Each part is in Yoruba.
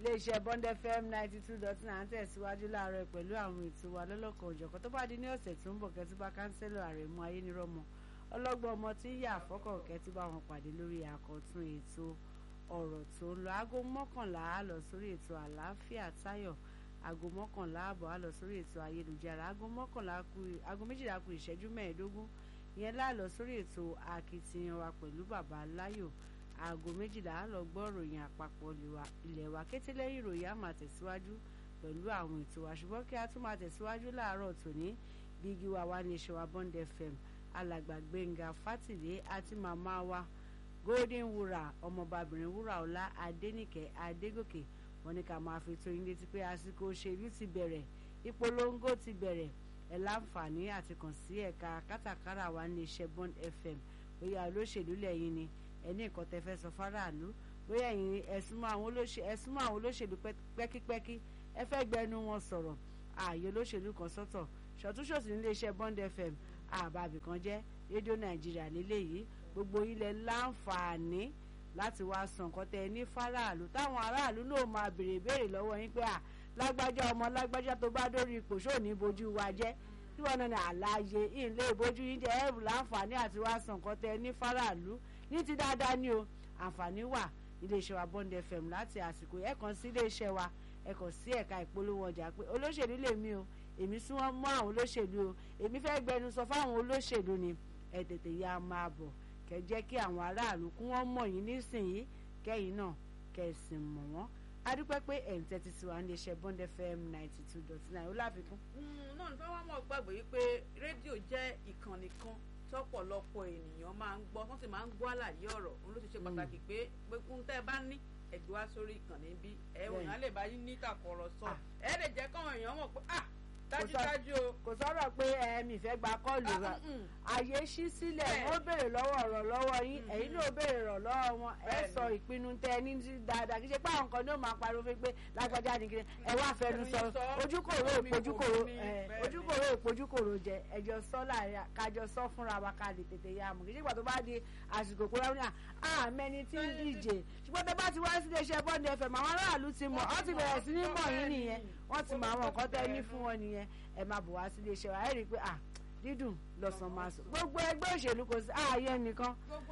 iléeṣẹ́ bond fm ninety two dot nine tẹ̀síwájú láàárọ̀ pẹ̀lú àwọn ètò wa lọ́lọ́kan òjọ̀kan tó bá di ní ọ̀sẹ̀ tó ń bọ̀ kẹ́tùbá kánsẹ́lọ̀ àrẹ̀mú ayénirọ́mọ ọlọ́gbọ́n ọmọ tí ń yà àfọ́kọ̀ kẹ́tùbá wọn pàdé lórí àkọ́tún ètò ọ̀rọ̀ tó ń lọ aago mọ́kànlá á lọ sórí ètò àlàáfíà táyọ̀ aago mọ́kànlá àbọ̀ á lọ sórí ètò ayélujára aago mọ́kànlá kù aago méjìlá kù ìṣẹ́jú mẹ́ẹ̀ẹ́dógún ìyẹn láàlọ sórí ètò akitiyan wa pẹ̀lú bàbá láyò aago méjìlá á lọ gbọ́ ìròyìn àpapọ̀ ilẹ̀ wa kété lẹ́yìn ìròyìn á máa tẹ̀síwájú pẹ̀lú àwọn ètò wa ṣùgbọ́n kí a tún máa tẹ̀síwájú láàárọ̀ tòní bígi wa wá ní iṣẹ́ wa bond fm alàgbà gbẹ̀ngà fátìlé àti màmá wa golden wura ọmọbabìnrin wúrà ọlá adénìkẹ́ adégòkè wọ́n ní ká máa fi tó yín létí pé àsìkò òṣèlú ti bẹ̀rẹ̀ ìpolongo ti bẹ̀rẹ̀ ẹ̀ láǹfààní àti kàn sí ẹ̀ka kátàkárà wa ní iṣẹ́ bond fm bóyá olóṣèlú lẹ́yìn ni ẹni nǹkan tẹ́ fẹ́ sọ fáráàlú bóyá ẹ̀yin ẹ̀sùnmọ́ àwọn olóṣèlú pẹ́kípẹ́kí ẹ fẹ́ gbẹnu wọn sọ̀rọ̀ ààyè olóṣèlú kan sọ́tọ̀ ṣọ̀túnṣòsì nílé iṣẹ́ bond fm àbàbì kan jẹ́ rédíò nàìjíríà lélẹ́yìí gbogbo ilẹ̀ láǹfààní láti wá sọ nǹkan tẹ́ ẹ ní fáráàlú táwọn aráàlú náà máa béèrè béèrè lọ́wọ́ yín pé à lágbájá ọmọ lágbájá tó bá dórí ipò ṣó ní bojú wa jẹ́ tí wọn náà ní àlàyé ilé ìbojú yín jẹ́ ẹ̀rù láǹfààní àti wá sọ nǹkan tẹ́ ẹ ní fáráàlú ní ti dáadáa ni o àǹfààní wà iléeṣẹ́ wa bond fm láti àsìkò ẹ̀ kàn sí iléeṣẹ́ wa ẹ̀ kàn sí ẹ̀ka ìpolówó ọjà pé olóṣèlú lèmi o èmi súnmọ́ mọ́ àwọn olóṣèlú o èmi fẹ́ gbẹnu sọ fáwọn olóṣèlú ni ẹ̀ tètè ya máa bọ̀ kẹ́ jẹ́ kí àwọn aráàlú kún wọ́n mọ̀ yín nísìnyí kẹ́yìn náà kẹ́sìn mọ̀ wọ́n adúpẹ́ pé ẹ̀ ń tẹ́tí sí wa ní iléeṣẹ́ bond fm ninety two dot nine ó láfikún. náà nípa wọn mọ̀ gbàgbé wípé rédíò jẹ́ ìkànnì kan tọ́pọ̀lọpọ̀ ènìyàn máa ń gbọ́ wọ́n sì máa ń gbọ́ àlàyé ọ̀rọ̀ òun ló ti ṣe pàtàkì pé pé kún tẹ́ ẹ bá ní ẹgbẹ́ wá sórí ìkànnì bí ẹ òyìn lè bá yín ní ìtàkùrọ̀sọ ẹ lè jẹ́ káwọn èèyàn mọ̀ pé ah dájúdájú o. kò sọ̀rọ̀ pé ẹ̀mí fẹ́ gba kọ́ọ̀lù rà àyè ṣí sílẹ̀ wọ́n béèrè lọ́wọ́ ọ̀rọ̀ lọ́wọ́ yín ẹ̀yin náà béèrè rọ̀ lọ́wọ́ wọn ẹ sọ ìpinnu tẹ ẹ ní dáadáa kí ṣe pé àwọn kan ní ó máa pariwo fún pé lágbájá ni kí ẹ wá fẹnu sọ ojúkòrò ìpojúkòrò ojúkòrò ìpojúkòrò jẹ ẹjọ sọ láàrin kájọ sọ fúnra wa ká lè tètè yá mọ kì í ṣe ìgbà tó bá di àsìkò kó rẹ ní àmẹni tí ń díje ṣùgbọ́n tó bá ti wá sí iléeṣẹ́ bọ́ọ̀dù ẹ̀fẹ̀ màwọn aráàlú ti mọ̀ ọ́ ti bẹ̀rẹ̀ sí ní mọ̀ yín nìyẹn wọ́n ti mọ àwọn nǹkan tẹ́ ní fún wọn nìyẹn ẹ máa bọ̀ wá sí iléeṣẹ́ wa ẹ rí i pé ah dídùn lọ́sàn máa sọ gbogbo ẹgbẹ́ òṣèlú kò sí ààyè nìkan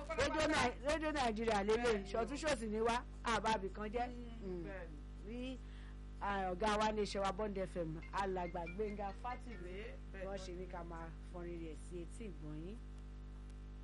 rédíò nàìjíríà lélẹ̀ ṣọ̀túnṣòsì ni wá àbábì kan jẹ́ rí ọ̀gá wa ní iṣẹ́ wa bond fm alàgbà gbẹ̀ngà fátìlẹ́ wọ́n ṣe ní ká máa fọrin rẹ̀ sí etí ìgbọ̀nyín.